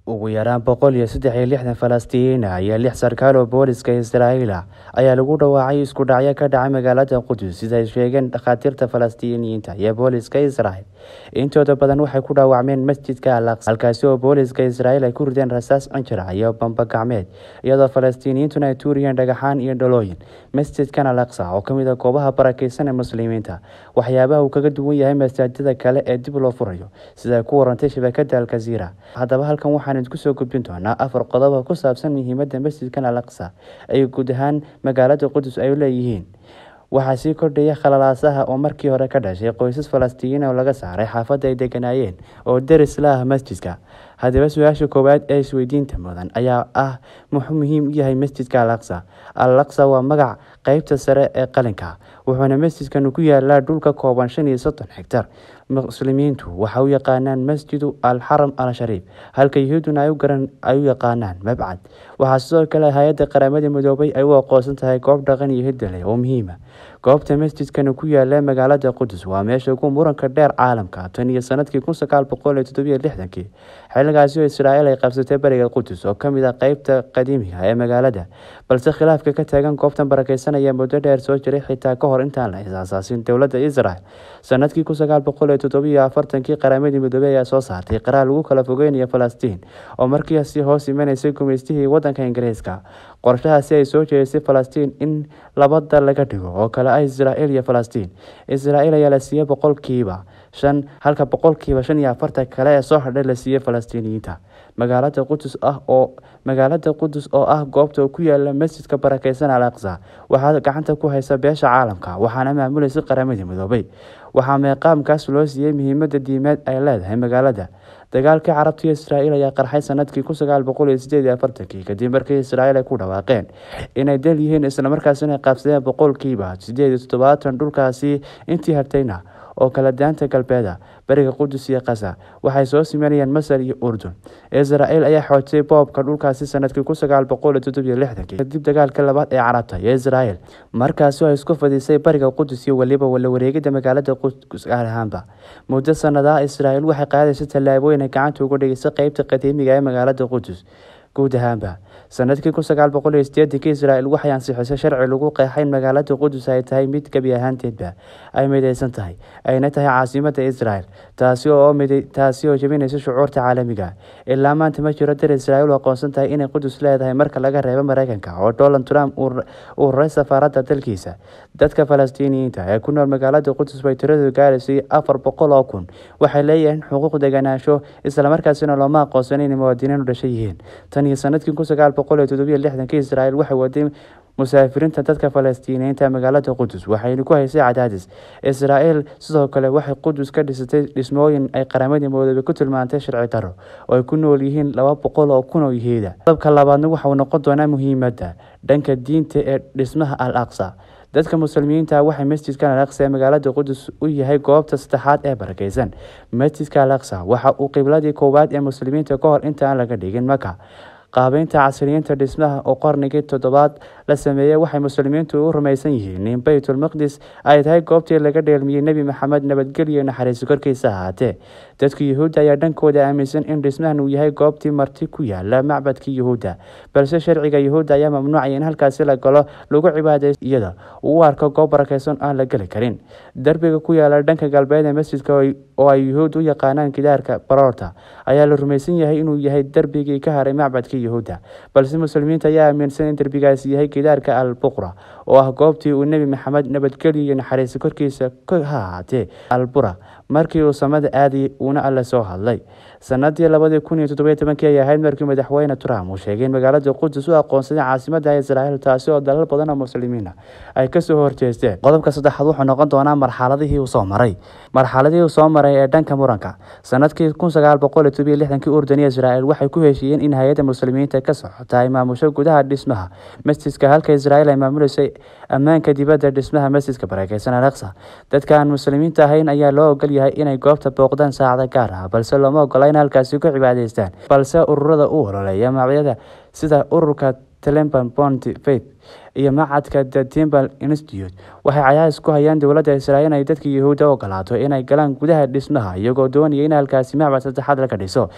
ugu yaraan boqol iyo saddex iyo lixdan falastiiniin ah iyo lix sarkaal oo booliska israa'iil ah ayaa lagu dhawaacay isku dhacyo ka dhacay magaalada qudus sida ay sheegeen dhakhaatiirta falastiiniyiinta iyo booliska israel intooda badan waxay ku dhaawacmeen masjidka al aqsa halkaasi oo booliska israa'iil ay ku rideen rasaas cinjira iyo bamba gacmeed iyadoo falastiiniyiintuna ay tuuriyeen dhagaxaan iyo dhalooyin masjidkan al aqsa oo kamid a goobaha barakeysan ee muslimiinta waxyaabaha uu kaga duwan yahay masaajida kale ee dib loo furayo sida ay ku warantay shabakada alkaziira haddaba halkan waxaan idinku soo gudbin doonaa afar qodob oo ku saabsan muhiimada masjidkan al aqsa ay guud ahaan magaalada qudus ay leeyihiin waxaa sii kordhaya khalalaasaha oo markii hore ka dhashay qoysas falastiiniin oo laga saaray xaafadda ay deganaayeen oo deris la ah masjidka haddaba su-aasha koowaad ee isweydiinta mudan ayaa ah muxuu muhiim u yahay masjidka al aqsa al aqsa waa magac qeybta sare ee qalinka wuxuuna masjidkan ku yaalaa dhulka kooban shan iyo soddon hegtar muslimiintu waxa u yaqaanaan masjidu al xaram al shariif halka yuhuuduna ay u yaqaanaan mabcad waxaa sidoo kale hay-adda qaramada midoobay ay u aqoonsan tahay goob dhaqan iyo hidale oo muhiima goobta masjidkan ku yaala magaalada qudus waa meesha ugu muranka dheer caalamka tan iyo sanadkii kun sagaal boqol iyo toddobiyo lixdankii xilligaasi oo israa'iil ay qabsatay bariga qudus oo kamid ah qeybta qadiimiga ee magaalada balse khilaafka ka taagan goobtan barakeysanaya muddo dheer soo jiray xitaa kahor intaan la is-aasaasin dowladda israel sanadkii kun sagaal boqol iyo toddobiyo afartankii qaramadii midoobey ayaa soo saartay qaraar lagu kala fogeynayo falastiin oo markiisi hoos imanaysay gumeystihii wadanka ingiriiska qorshahaasi ay soo jeedisay falastiin in labada laga dhigo oo kale ah israa'iil iyo falastiin israa'iil ayaa la siiyey boqolkiiba shan halka boqolkiiba shan iyo afartan kale ee soo hadhay la siiyey falastiiniyiinta magaalada qudus ah oo magaalada qudus oo ah goobta ku yaala masjidka barakeysan al aqsa waxaa gacanta ku haysa beesha caalamka waxaana maamulaysa qaramadii midoobay waxaa meeqaamkaas loo siiyey muhiimada diimeed ay leedahay magaalada dagaalkii carabta iyo israa'iil ayaa qarxay sanadkii kun sagaal boqol iyo sideed iyo afartankii kadib markii israa'iil ay ku dhawaaqeen inay dal yihiin islamarkaasina ay qaabsadeen boqolkiiba sideed iyo toddobaatan dhulkaasi intii hartayna oo kala daanta galbeeda bariga qudus iyo kasa waxay soo simanayeen masar iyo urdun israa'iil ayaa xoojisay boobka dhulkaasi sanadkii kun sagaal boqol iyo toddobiyo lixdankii kadib dagaalka labaad ee carabta iyo israa'iil markaasi ay isku fadisay bariga qudus iyo weliba wala wareegida magaalada qudus gaar ahaanba muddo sanadaha israa'iil waxay qaadaysa tallaabooyin ay gacanta uga dhigaysay qeybta qadiimiga ee magaalada qudus guud ahaanba sanadkii kun sagaal boqol iyo sideedankii israa'iil waxay ansixisay sharci lagu qeexay in magaalada qudus ay tahay mid gebi ahaanteedba ay midaysan tahay ayna tahay caasimada israel taasi oo taasi oo jebinaysa shucuurta caalamiga ilaa maanta ma jiro dar israa'iil u aqoonsan tahay inay qudus leedahay marka laga reebo mareykanka oo donald trump uu raray safaaradda dalkiisa dadka falastiiniyiinta ee ku nool magaalada qudus bay tiradu gaaraysay afar boqol oo kun waxay leeyihiin xuquuq deganaansho islamarkaasina looma aqoonsan inay muwaadiniin u dhashay yihiin tan iyo sanadkii kun sagaal boqol iyo toddobiyo lixdankii israa'iil waxay waday musaafiriinta dadka falastiiniyiinta magaalada qudus waxayna ku haysay cadaadis israa'iil sidoo kale waxay qudus ka dhisatay dhismooyin ay qaramadii midoobay ku tilmaantay sharci daro oo ay ku nool yihiin laba boqol oo kun oo yahuuda qodobka labaadna waxauu noqon doonaa muhiimadda dhanka diinta ee dhismaha al aqsa dadka muslimiinta waxay masjidkan al aqsa ee magaalada qudus u yahay goobta saddexaad ee barakeysan masjidka al aqsa waxa uu qibladii koowaad ee muslimiinta ka hor intaan laga dhigin maka qaabeynta casriyiinta dhismaha oo qarnigii toddobaad la sameeyey waxay muslimiintu u rumaysan yihiin in baytulmaqdis ay tahay goobtii laga dheelmiyey nebi maxamed nabadgelyo naxariiso korkiisa ahaatee dadka yuhuudda ayaa dhankooda aaminsan in dhismahan uu yahay goobtii marti ku yaala macbadkii yuhuudda balse sharciga yuhuudda ayaa mamnuucaya in halkaasi la galo lagu cibaadaysto iyada uu u arko goob barakeysan aan la geli karin derbiga ku yaala dhanka galbeed ee masjidka oo ay yuhuud u yaqaanaan gidaarka baroorta ayaa la rumaysan yahay inuu yahay derbigii ka haray macbadkii yuhuudda balse muslimiinta ayaa aaminsan in derbigaasi yahay gidaarka al buqra oo ah goobtii uu nebi maxamed nabadgelyo iyo naxariiso korkiisa ha ahaatee albura markii uu samada aadayay uuna alle soo hadlay sanadii labadii kun iyo toddobiyo tobankii ay ahayd markii madaxweyne trump uu sheegay in magaalada qudus u aqoonsaday caasimada israa'iil taasi oo dalal badan oo muslimiina ay kasoo horjeesteen qodobka saddexaad wuxuu noqon doonaa marxaladihii uu soo maray marxaladihii uu soo maray ee dhanka muranka sanadkii kun sagaal boqol iyo todobiyo lixdankii urdun iyo israa'iil waxay ku heshiiyeen in hay-adda muslimiinta ka socota ay maamusho gudaha dhismaha masjidka halka israa'iil ay maamuleysay ammaanka dibadda dhismaha masjidka barakeysan al aqsa dadka aan muslimiinta ahayn ayaa loo ogol yahay inay goobta booqdaan saacada gaar ah balse looma ogola in halkaasi ku cibaadaystaan balse ururada u ololeeya magacyada sida ururka telemban bont faith iyo macadka the timbal institute waxay cayaas ku hayaan dowladda israa'iil inay dadka yuhuudda ogolaato inay galaan gudaha dhismaha iyagoo doonaya in halkaasi macbad saddexaad laga dhiso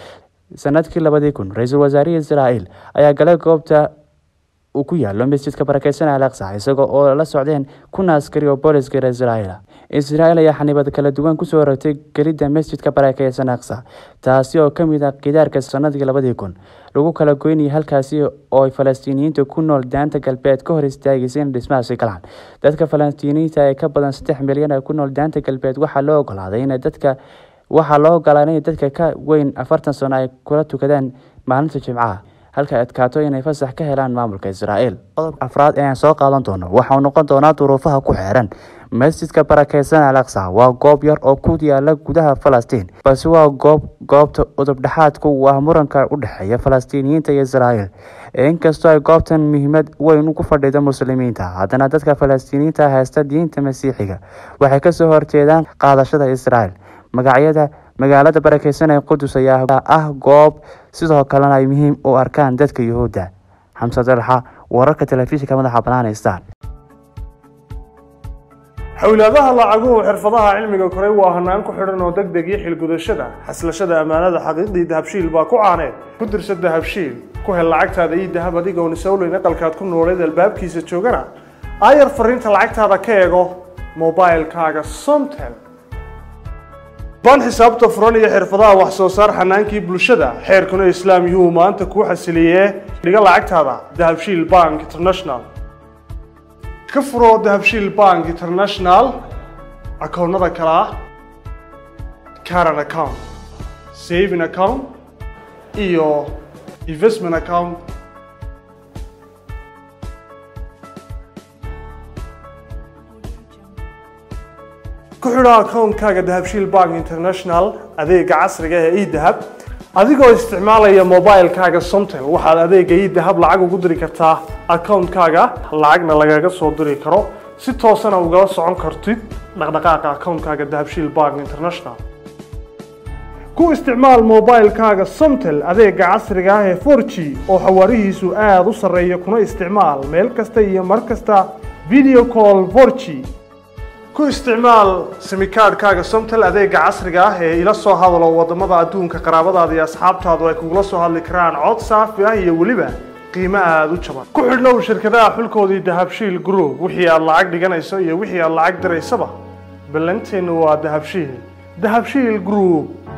sanadkii labadii kun ra-iisul wasaarihii israa'iil ayaa galay goobta uu ku yaalo masjidka barakeysan al aqsa isagoo oo la socdeen kun askari oo booliska israa'iil israa'iil ayaa xanibad kala duwan kusoo rogtay gelidda masjidka barakeysan aqsa taasi oo kamid ah kidaarka sanadkii labadii kun lagu kala goynayay halkaasi oo ay falastiiniyiinta ku nool daanta galbeed ka hor istaagaysa in dhismahaasi galaan dadka falastiiniyiinta ee ka badan saddex milyan ee ku nool daanta galbeed waxaa loo ogolaaday in dadka waxaa loo ogolaaday in dadka ka weyn afartan sano ay kula tukadaan maalinta jimcaha halka adkaato inay fasax ka helaan maamulka israa'iil qodobka afraad ee aan soo qaadan doono waxauu noqon doonaa duruufaha ku xeeran masjidka barakeysan al aqsa waa goob yar oo ku yaala gudaha falastiin balse waa goob goobta udubdhexaadku u ah muranka u dhexeeya falastiiniyiinta iyo israa'iil inkastoo ay goobtan muhiimad weyn ugu fadhida muslimiinta haddana dadka falastiiniyiinta haysta diinta masiixiga waxay kasoo horjeedaan qaadashada israa'iil magacyada magaalada barakeysan ee qudus ayaa ah goob sidoo kalena ay muhiim u arkaan dadka yuhuudda xamse dalxa wararka telefishinka madaxa banaan star xowlaadaha lacaguhu xirfadaha cilmiga koray waa hanaan ku xidhan oo deg deg iyo xilgudashada xaslashada ammaanada xaqiiqdii dahabshiil baa ku caaneed ku dirsa dahabshiil ku hel lacagtaada iyo dahab adigoon isowleyn aqalkaad ku nooleed albaabkiisa joogana aayar fariinta lacagtaada ka eego mobilkaaga somtel baan xisaabta furan iyo xirfadaha wax soo saar xanaankii bulshada xeerkuna islaam yuhuu maanta kuu xasiliyee dhiga lacagtaada dahabshiil bank international ka furo dahabshiil bank international akoonnada kale ah caran account saving account iyo investment account ku xidho akoonkaaga dahabshiil bank international adeega casriga ee edahab adigoo isticmaalaya mobilkaaga somtel waxaad adeega edahab lacag ugu diri kartaa akoonkaaga lacagna lagaga soo diri karo si toosana ugala socon kartid dhaqdhaqaaqa akoonkaaga dahabshiil bank international ku isticmaal mobilkaaga somtel adeega casriga ah ee for g oo xawaarihiisu aada u sarreeya kuna isticmaal meel kasta iyo mar kasta video call for g ku isticmaal simikaadhkaaga somtel adeega casriga ah ee ila soo hadalo wadamada adduunka qaraabadaada iyo asxaabtaadu ay kugula soo hadli karaan cod saafi ah iyo weliba qiimo aada u jaban ku xidhnow shirkadaha xulkoodii dahabshiil group wixii aad lacag dhiganayso iyo wixii aad lacag diraysaba ballanteennu waa dahabshiil dahabshiil group